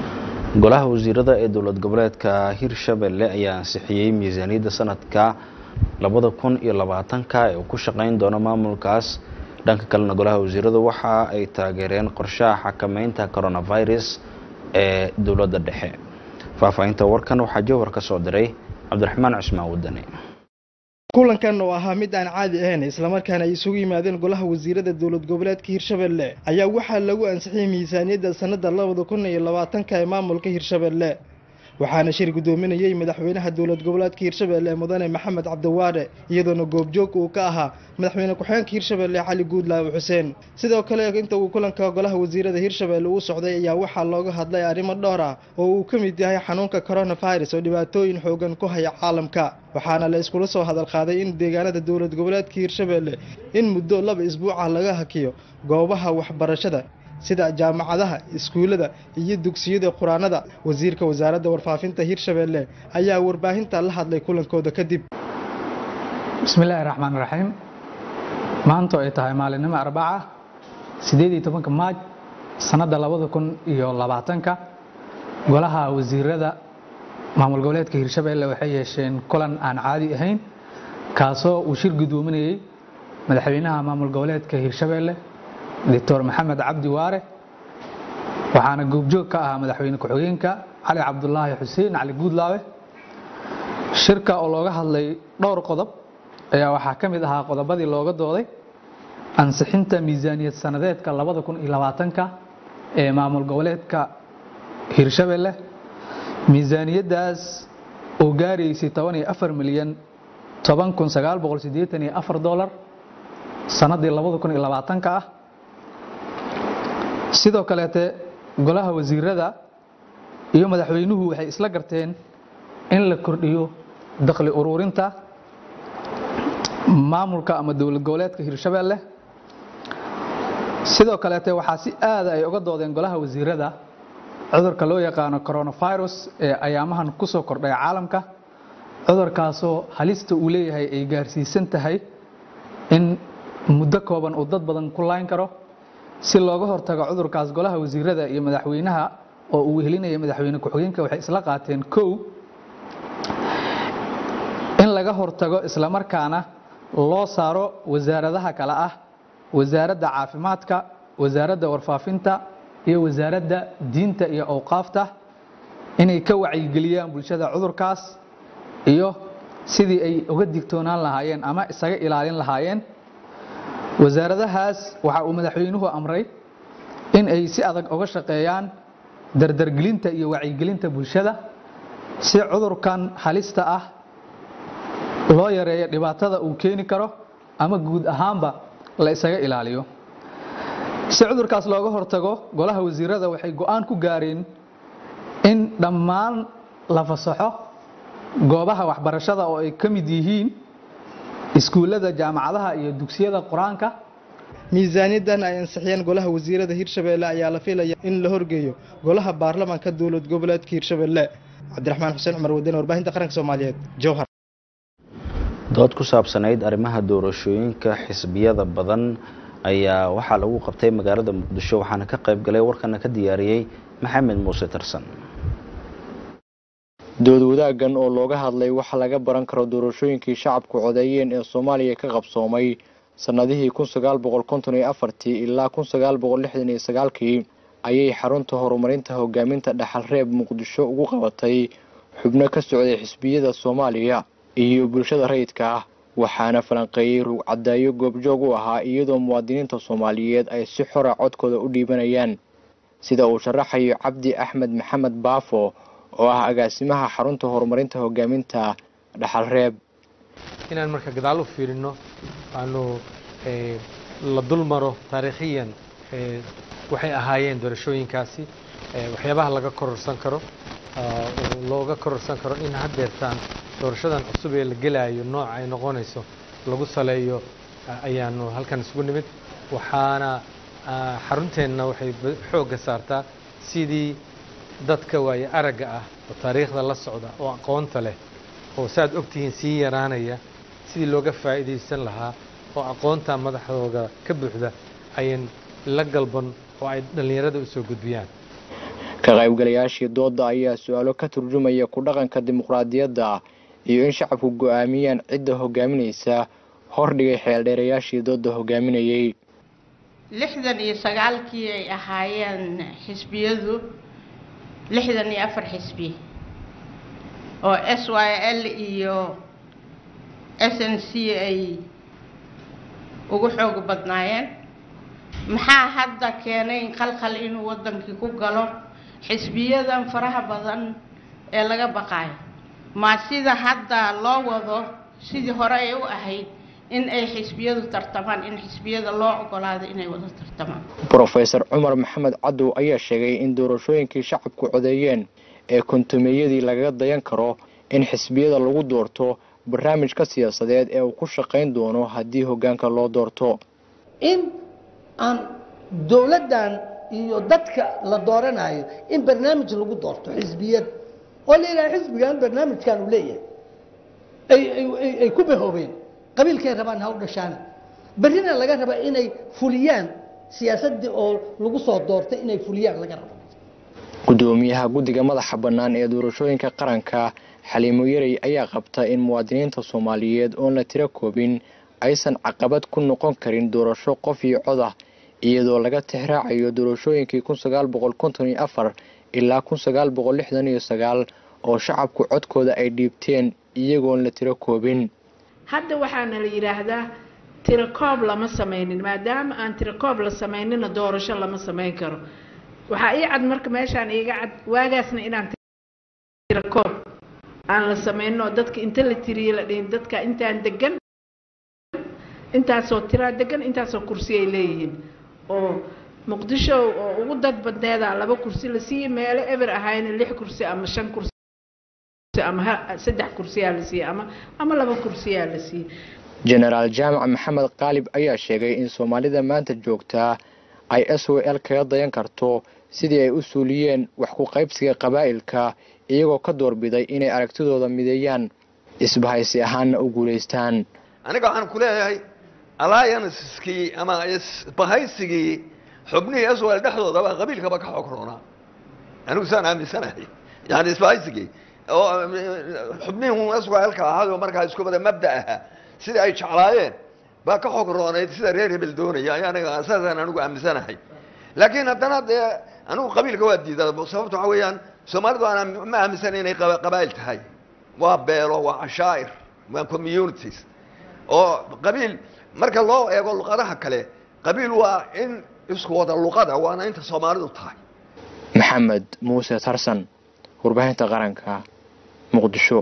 golaha wasiirada ee dowlad goboleedka hirshabelle ayaa ansixiyey miisaaniyadda sanadka labada kun iyo labaatanka ee uu ku shaqeyn doono maamulkaas dhanka kalena golaha wasiiradu waxa ay taageereen qorshaha xakameynta coronavirus ee dowladda dhexe faahfaahinta warkan waxaa jowhar ka soo diray cabdiraxmaan cusmaan wadani kulankan oo ahaa mid aan caadi ahayn islamarkaana ay isugu yimaadeen golaha wasiirada dowlad goboleedka hirshabelle ayaa waxaa lagu ansixiyey miisaaniyadda sannada labada kun iyo labaatanka ee maamulka hirshabelle waxaana shir guddoominayey madaxweynaha dowlad goboleedka hirshabelle mudane maxamed cabdiwaare iyadoona goobjoog uu ka ahaa madaxweyne ku-xigeenka hirshabelle cali guudlaawe xuseen sidoo kale inta uu kulanka golaha wasiirada hirshabelle uu socday ayaa waxaa looga hadlay arrimo dhowr ah oo uu ka mid yahay xanuunka coronavirus oo dhibaatooyin xoogan ku haya caalamka waxaana la iskula soo hadal qaaday in deegaanada dowlad goboleedka hirshabelle in muddo laba isbuuca laga hakiyo goobaha waxbarashada sida jaamacadaha iskuullada iyo dugsiyada quraanada wasiirka wasaaradda warfaafinta hirshabelle ayaa warbaahinta la hadlay kulankooda kadib bismillaahi raxmaan raxiim maanta ay tahay maalinimo arbaca sideed iyo tobanka maaj sannadda labada kun iyo labaatanka golaha wasiirada maamul goboleedka hirshabelle waxay yeesheen kulan aan caadi ahayn kaasoo uu shir guddoominayey madaxweynaha maamul goboleedka hirshabelle doctor maxamed cabdi waare waxaana goobjoog ka ahaa madaxweyne ku-xigeenka cali cabdulaahi xuseen cali guudlaawe shirka oo looga hadlay dhowr qodob ayaa waxaa ka mid ahaa qodobadii looga dooday ansixinta miisaaniyad sanadeedka labada kun iyo labaatanka ee maamul goboleedka hirshabelle miisaaniyaddaas oo gaaraysay toban iyo afar milyan toban kun sagaal boqol siddeetan iyo afar dolar sannaddii labada kun iyo labaatanka ah sidoo kaleete golaha wasiirada iyo madaxweynuhu waxay isla garteen in la kordhiyo dakhli ururinta maamulka ama dowlad goboleedka hirshabelle sidoo kaleete waxaa si aada ay uga doodeen golaha wasiirada cudurka loo yaqaano coronavirus ee ayaamahan ku soo kordhay caalamka cudurkaasoo halista uu leeyahay ay gaarsiisan tahay in muddo kooban uu dad badan ku layn karo si looga hortago cudurkaas golaha wasiirada iyo madaxweynaha oo uu wehelinaya madaxweyne ku-xigeenka waxay isla qaateen kow in laga hortago islamarkaana loo saaro wasaaradaha kale ah wasaaradda caafimaadka wasaaradda warfaafinta iyo wasaaradda diinta iyo awqaafta inay ka wacyigeliyaan bulshada cudurkaas iyo sidii ay uga digtoonaan lahaayeen ama isaga ilaalin lahaayeen wasaaradahaas waxa uu madaxweynuhu amray in ay si adag uga shaqeeyaan dardargelinta iyo wacyigelinta bulshada si cudurkan halista ah loo yareeyo dhibaatada uu keeni karo ama guud ahaanba la isaga ilaaliyo si cudurkaas looga hortago golaha wasiirada waxay go'aan ku gaareen in dhammaan la fasaxo goobaha waxbarashada oo ay ka mid yihiin iskuullada jaamacadaha iyo dugsiyada qur-aanka miisaaniyaddan ay ansixiyeen golaha wasiirada hirshabelle ayaa la filaya in la horgeeyo golaha baarlamaanka dowlad goboleedka hirshabelle cabdiraxmaan xuseen cumar wadane warbaahinta qaranka soomaaliyeed jowhar dood ku saabsanayd arrimaha doorashooyinka xisbiyada badan ayaa waxaa lagu qabtay magaalada muqdisho waxaana ka qayb galay warkana ka diyaariyey maxamed muuse tarsan dood wadaaggan oo looga hadlay waxa laga baran karo doorashooyinkii shacabku codeeyeen ee soomaaliya ka qabsoomay sannadihii kun sagaal boqol konton iyo afartii ilaa kun sagaal boqol lixdan iyo sagaalkii ayay xarunta horumarinta hogaaminta dhaxal reeb muqdisho ugu qabatay xubno ka socday xisbiyada soomaaliya iyo bulshada rayidka ah waxaana falanqeeyey rugcadaayo goobjoog u ahaa iyadoo muwaadiniinta soomaaliyeed ay si xora codkooda u dhiibanayaan sida uu sharaxayo cabdi axmed maxamed baafo oo ah agaasimaha xarunta horumarinta hogaaminta dhaxal reeb inaan marka gadaal u fiirino aanu la dul maro taariikhiyan waxay ahaayeen doorashooyinkaasi waxyaabaha laga kororsan karo looga kororsan karo in haddeertaan doorashadan cusub ee la gelaayo nooca ay noqonayso lagu saleeyo ayaanu halkan isugu nimid waxaana xarunteenna waxay xoogga saartaa sidii dadka waaye aragga ah oo taariikhda la socda oo aqoonta leh oo saaad ogtihiin sii yaraanaya sidii looga faa'iidaysan lahaa oo aqoonta madaxdooda ka buuxda ayan la galban oo ay dhallinyarada u soo gudbiyaan ka qaybgalayaashii dooda ayaa su-aalo ka turjumaya ku dhaqanka dimuqraadiyadda iyo in shacabku go-aamiyaan cidda hogaaminaysa hordhigay xeeldheerayaashii dooda hogaaminayay lixdan iyo sagaalkii ay ahaayeen xisbiyadu lixdan iyo afar xisbi oo s y l iyo s n c ay ugu xoog badnaayeen maxaa hadda keenay qalqal inuu waddankii ku galo xisbiyadan faraha badan ee laga baqaayo ma sida hadda loo wado sidii hore ay u ahayd in ay xisbiyadu tartamaan in xisbiyada loo ogolaado inay wada tartamaan brofesor cumar maxamed cadow ayaa sheegay in doorashooyinkii shacabku codeeyeen ee kontumeeyadii lagaga dayan karo in xisbiyada lagu doorto barnaamijka siyaasadeed ee uu ku shaqayn doono haddii hoggaanka loo doorto in aan dowladdan iyo dadka la dooranayo in barnaamij lagu doorto xisbiyad oo la yidhaha xisbigan barnaamijkan uu leeyahay ay ay ay ku bahoobeen qabiilkay rabaan ha u dhashaan berrina laga raba inay fuliyaan siyaasaddii oo lagu soo doortay inay fuliyaan laga rabo gudoomiyaha guddiga madaxa bannaan ee doorashooyinka qaranka xaliimo yarey ayaa qabta in muwaadiniinta soomaaliyeed oon la tiro koobin aysan caqabad ku noqon karin doorasho qof iyo cod ah iyadoo laga tixraacayo doorashooyinkii kun sagaal boqol konton iyo afar ilaa kun sagaal boqol lixdan iyo sagaal oo shacabku codkooda ay dhiibteen iyagoon la tiro koobin hadda waxaana la yidhaahdaa tirakoob lama samaynin maadaama aan tirakoob la samaynina doorasho lama samayn karo waxaa ii cad marka meeshaan iiga cad waagaasna inaan tirakoob aan la samaynin oo dadka inta la tiriye la dhihin dadka intaan degan intaasoo tiraa degan intaasoo kursi ay leeyihiin oo muqdisho oo ugu dad badneeda laba kursi la siiyey meelo eber ahayna lix kursi ama shan kursi ama saddex kursiyaa la siiyey ama ama laba kursiyaa la siiyey jenaraal jaamac maxamed qaalib ayaa sheegay in soomaalida maanta joogtaa ay s w l kaga dayan karto sidii ay u suuliyeen wax ku qaybsiga qabaa'ilka iyagoo ka doorbiday inay aragtidooda mideeyaan isbahaysi ahaanna u guulaystaan aniga waxaan ku leeyahay allianceskii ama isbahaysigii xubnihii aswal dhexdoodaba qabiilkaba ka xoog roonaa anigu saan aaminsanahay yani isbahaysigii oo xubnihii aswalka ahaado markaa isku wada mabda ahaa sidai ay jeclaayeen baa ka xoog roonayd sida reer hebel doonaya aniga saasaan anigu aaminsanahay laakiin haddana dee anigu qabiilka waa diidaa sababta waxa weeyaan soomaalidu aan ma aaminsana inay qabaa'il tahay waa beelo waa cashaa'ir waa communities oo qabiil marka loo eego luqadaha kale qabiil waa in isku wada luqada waana inta soomaalidu tahay maxamed muuse tarsan warbaahinta qaranka muqdisho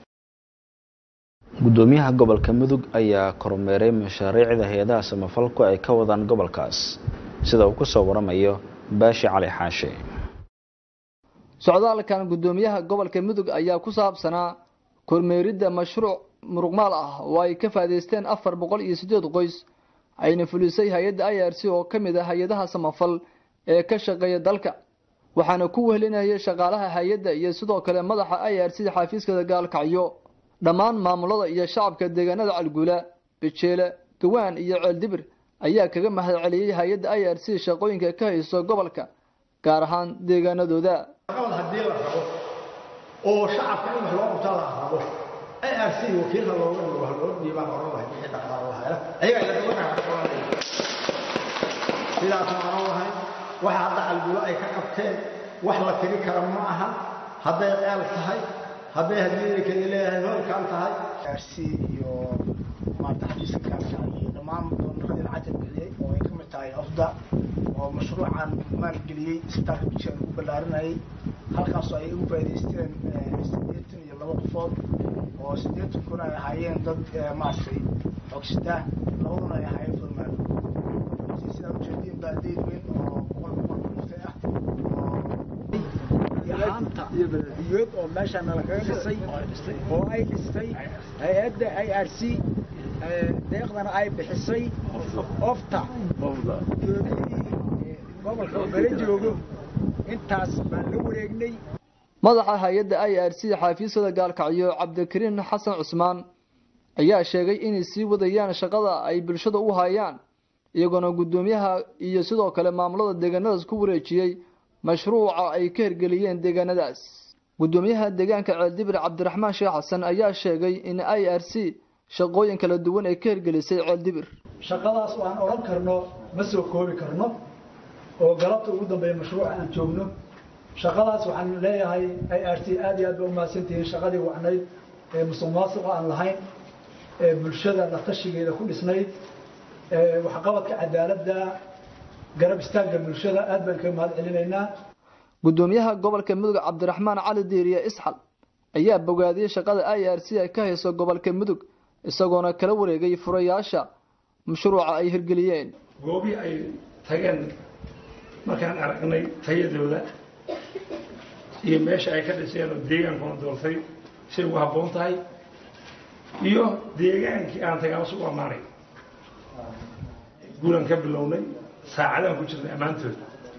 gudoomiyaha gobolka mudug ayaa kormeeray mashaariicda hay-adaha samafalku ay ka wadaan gobolkaas sida uu ku soo waramayo baashi cali xaashi socdaalkan gudoomiyaha gobolka mudug ayaa ku saabsanaa kormeeridda mashruuc muruqmaal ah oo ay ka faa'iidaysteen afar boqol iyo siddeed qoys ayna fulisay hay-adda i r c oo ka mid ah hay-adaha samafal ee ka shaqeeya dalka waxaana ku wehelinayay shaqaalaha hay-adda iyo sidoo kale madaxa i r c xafiiskada gaalkacyo dhammaan maamulada iyo shacabka deegaanada calguula bejeele gawaan iyo ceeldibir ayaa kaga mahad celiyey hay-adda i r c shaqooyinka ka hayso gobolka gaar ahaan deegaanadooda haddii la rabo oo shacabka in wax loo qabtaa la rabo ARC wakiilka looga dhigo wax loo dhiibaa oran lahay wixii dhaqaale la hela ayaga ila daba dhaqaale sidaas aan oran lahay waxa hadda calgulo ay ka qabteen wax la tiri kara ma aha hadday ceel tahay hadday haddii kale leeyahay hoolkaan tahay ARC iyo maanta xadiiska kaasa iyo dhammaan doonadii lacagta bixiyey oo ay ka mid tahay afda oo mashruucan maalgeliyey isbitaalka bijaan ugu ballaarinayay halkaasoo ay ugu faa'iidaysteen siddeetan iyo laba qofood oo siddeetan kun ay ahaayeen dad maaragtay xogsita labaduna ay ahaayeen furmaan sidaa ujeediin baa deyd weyn oo boqol boqol kuftay ah iyo haanta badiyood oo meesha nalakaga dhisay oo ay dhistay hay-adda i r c deeqdana ay bixisay ofta joogihii gobolka oo bala joogo intaas baan la wareegnay madaxa hay-adda i r c xafiisyada gaalkacyo cabdikariin xasan cusmaan ayaa sheegay inay sii wadayaan shaqada ay bulshada u hayaan iyagoona guddoomiyaha iyo sidoo kale maamulada deegaanadaas ku wareejiyey mashruuca ay ka hirgeliyeen deegaanadaas gudoomiyaha deegaanka ceeldibir cabdiraxmaan sheekh xasan ayaa sheegay in i r c shaqooyin kala duwan ay ka hirgelisay ceeldibir shaqadaas oo aan odhan karno ma soo koobi karno oo galabta ugu dambeeya mashruuca aan joogno shaqadaas waxaan leeyahay i r c aad iyo aad ba umahadsantihiin shaqadii wacnayd ee musuq maasuqa aan lahayn ee bulshada la tashigeeda ku dhisnayd ee waxqabadka cadaaladda garab istaagga bulshada aad baan kaga mahad celinaynaa gudoomiyaha gobolka mudug cabdiraxmaan cali diiriye isxal ayaa bogaadiyey shaqada i r c ay ka hayso gobolka mudug isagoona kala wareegay furayaasha mashruuca ay hirgeliyeen goobii ay tageen markaan aragnay tayadooda iyo meesha ay ka dhiseen oo deegaankuna doortay say ugu habboon tahay iyo deegaankii aan tagaaba su u ammaanay guulaan ka bilownay saacadaan ku jirnay ammaantood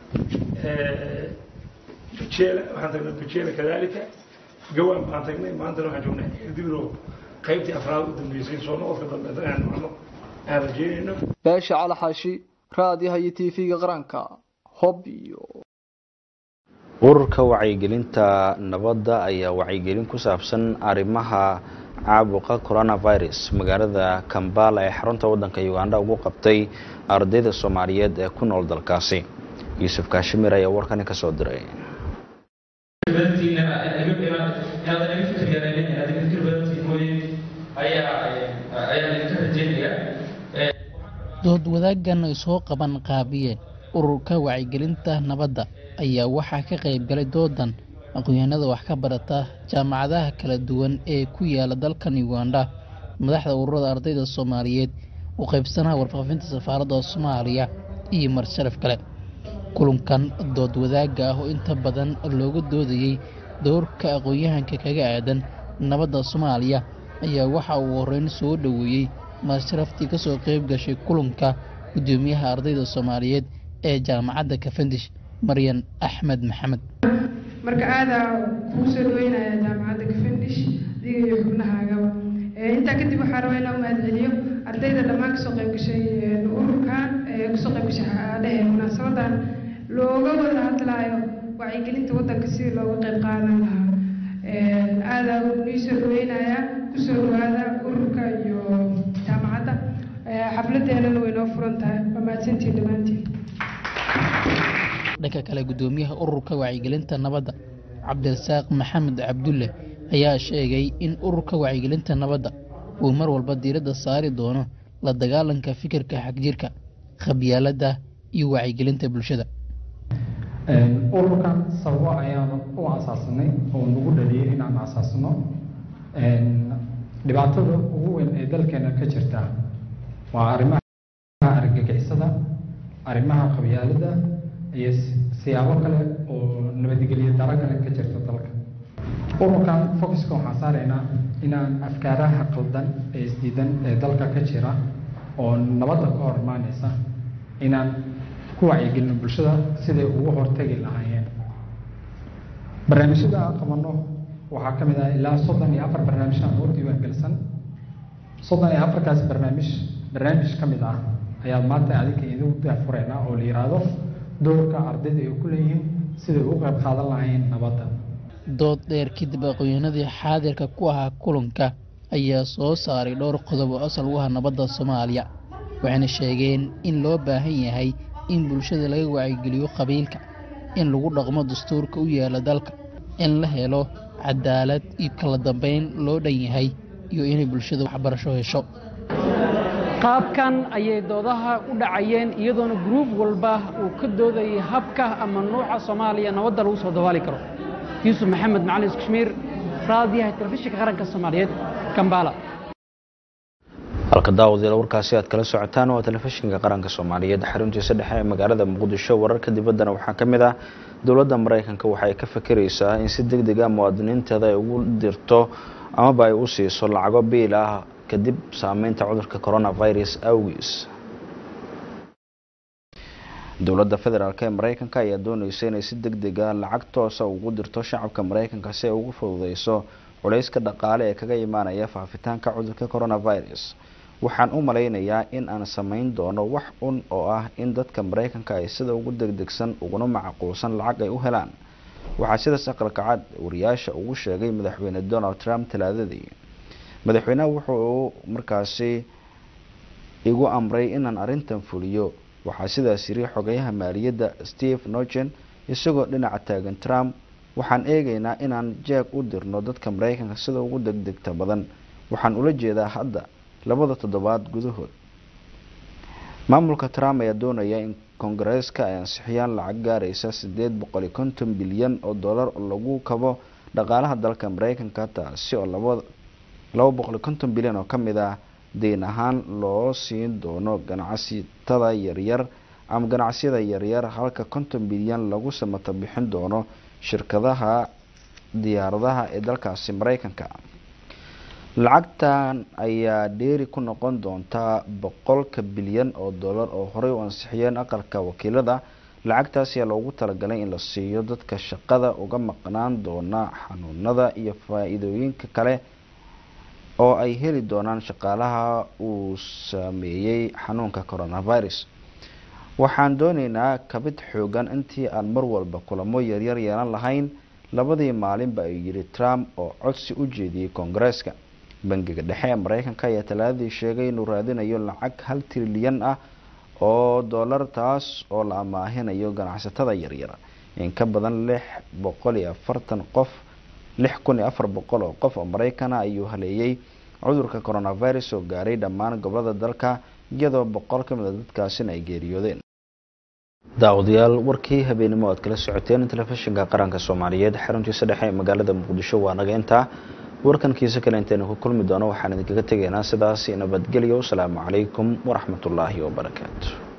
bujela waxaan tagnay bujela kadalika gawaan baan tagnay maantana waxaan joognay dibro qaybtii afraad u dambeysay soo noqodka dambe aan macno aan rajeynayno beesha cali xaashi raadiyaha iyo tv-ga qaranka hob iyo ururka wacyigelinta nabadda ayaa wacyigelin ku saabsan arrimaha caabuqa coronavirus magaalada kambala ee xarunta waddanka uganda ugu qabtay ardayda soomaaliyeed ee ku nool dalkaasi yuusuf kaashimir ayaa warkani ka soo diray dood wadaaggan ay soo qaban qaabiyeen ururka wacyigelinta nabadda ayaa waxaa ka qayb galay doodan aqoonyahanada wax ka barata jaamacadaha kala duwan ee ku yaala dalkan uganda madaxda ururada ardayda soomaaliyeed u qaybsanaha warfaafinta safaaradda soomaaliya iyo marsharaf kale kulankan dood wadaagga ah oo inta badan looga doodayey doorka aqoon-yahanka kaga aadan nabadda soomaaliya ayaa waxa uu horeyn soo dhoweeyey marsharaftii kasoo qayb gashay kulanka gudoomiyaha ardayda soomaaliyeed ee jaamacadda kafandish maryan axmed maxamed marka aadaa kuu soo dhaweynaya jaamacadda kafandish adiga iyo xubnahaagaba intaa kadib waxaa rabaa inaan u mahadceliyo ardayda dhammaan kasoo qayb gashay ururkan kasoo qayb gashay dhehe munaasabadan looga wada hadlaayo wacyigelinta wadanka sidii looga qayb qaadan lahaa aadaa nii soo dhaweynaya kusoo dhawaada ururka iyo jaamacadda xafladeenana way noo furan tahay waa mahadsantiin dhammaantiin dhanka kale gudoomiyaha ururka wacyigelinta nabadda cabdirasaaq maxamed cabdulle ayaa sheegay in ururka wacyigelinta nabadda uu mar walba diiradda saari doono la dagaalanka fikirka xagjirka khabyaaladda iyo wacyigelinta bulshada ururkan sababo ayaanu u asaasanay oo nagu dhaliyay inaan asaasno dhibaatada ugu weyn ee dalkeena ka jirta waa arrimaha argagixisada arrimaha qabyaalada iyo siyaabo kale oo nabadgelyo daro kale ka jirta dalka ururkan focuska waxaan saaraynaa inaan afkaaraha qaldan ee isdiidan ee dalka ka jira oo nabadda ka hor imaaneysa inaan ku wacyigelino bulshada siday ugu hortegi lahaayeen barnaamijyada aan qabano waxaa ka mid ah ilaa soddon iyo afar barnaamij aan ugu diiwaangelsan soddon iyo afarkaas barnaamij barnaamij ka mid ah ayaa maanta adinka idin daafureyna oo la yiraahdo doorka ardayda ay ku leeyihiin siday ugu qayb qaadan lahaayeen nabadda dood dheer kadib aqoonyahanadii xaadirka ku ahaa kulanka ayaa soo saaray dhowr qodob oo asal u ah nabadda soomaaliya waxayna sheegeen in loo baahan yahay in bulshada laga wacyigeliyo qabiilka in lagu dhaqmo dastuurka u yaala dalka in la helo cadaalad iyo kala dambeyn loo dhan yahay iyo inay bulshada waxbarasho hesho qaabkan ayay doodaha u dhacayeen iyadoona gruub walba uu ka doodayay habka ama nuuca soomaaliya nabadda lagu soo dabaali karo yuusuf maxamed macalin iskashmiir raadiyaha telefishinka qaranka soomaaliyeed kambala halka daawadayaal warkaasi aad kala socotaan waa telefishinka qaranka soomaaliyeed xaruntiisa dhexe ee magaalada muqdisho wararka dibaddana waxaa ka mid ah dowladda maraykanka waxay ka fikiraysaa in si deg deg ah muwaadiniinteeda ay ugu dirto amaba ay u siiso lacago biil ah kadib saameynta cudurka coronavirus awgiis dowladda federaalk ee maraykanka ayaa dooneysa inay si deg deg ah lacag toosa ugu dirto shacabka maraykanka si ay ugu fududeyso culayska dhaqaale ee kaga imaanaya faafitaanka cudurka coronavirus waxaan u malaynayaa in aan samayn doono wax un oo ah in dadka maraykanka ay sida ugu degdegsan uguna macquulsan lacag ay u helaan waxaa sidaas aqalka cad wariyaasha ugu sheegay madaxweyne donald trump talaadadii madaxweyneha wuxuu markaasi igu amray inaan arrintan fuliyo waxaa sidaas yiri xogayaha maaliyadda steve nogen isagoo dhinaca taagan trump waxaan eegaynaa inaan jeeg u dirno dadka maraykanka sida ugu degdegta badan waxaan ula jeedaa hadda labada toddobaad gudahood maamulka trump ayaa doonaya in koongareeska ay ansixiyaan lacag gaaraysa sideed boqol iyo konton bilyan oo dollar oo lagu kabo dhaqaalaha dalka maraykanka taasi oo laba laba boqol iyo konton bilyan oo kamid ah deyn ahaan loo siin doono ganacsatada yaryar ama ganacsiyada yaryar halka konton bilyan lagu samato bixin doono shirkadaha diyaaradaha ee dalkaasi maraykanka lacagtan ayaa dheeri ku noqon doontaa boqolka bilyan oo dollar oo horey u ansixiyeen aqalka wakiilada lacagtaas ayaa loogu talagalay in la siiyo dadka shaqada uga maqnaan doona xanuunada iyo faa-iidooyinka kale oo ay heli doonaan shaqaalaha uu sameeyey xanuunka coronavirus waxaan dooneynaa kabid xoogan intii aan mar walba kulamo yaryar yeelan lahayn labadii maalinba ayuu yidhi trump oo codsi u jeediyey koongareeska bangiga dhexe ee maraykanka ayaa talaadadii sheegay inuu raadinayo lacag hal trilyan ah oo dollar taas oo la amaahinayo ganacsatada yaryar in ka badan lix boqol iyo afartan qof lix kun iyo afar boqol oo qof oo maraykana ayuu haleeyey cudurka coronavirus oo gaaray dhammaan gobolada dalka iyadoo boqol ka mid a dadkaasina ay geeriyoodeen daawadayaal warkii habeenimo aad kala socoteen telefishinka qaranka soomaaliyeed xaruntiisa dhexe ee magaalada muqdisho waa naga intaa warkankiisa kale intaynu ku kulmi doono waxaan idinkaga tegaynaa sidaasi nabadgelyo wasalaamu calaykum waraxmatullaahi wabarakaatu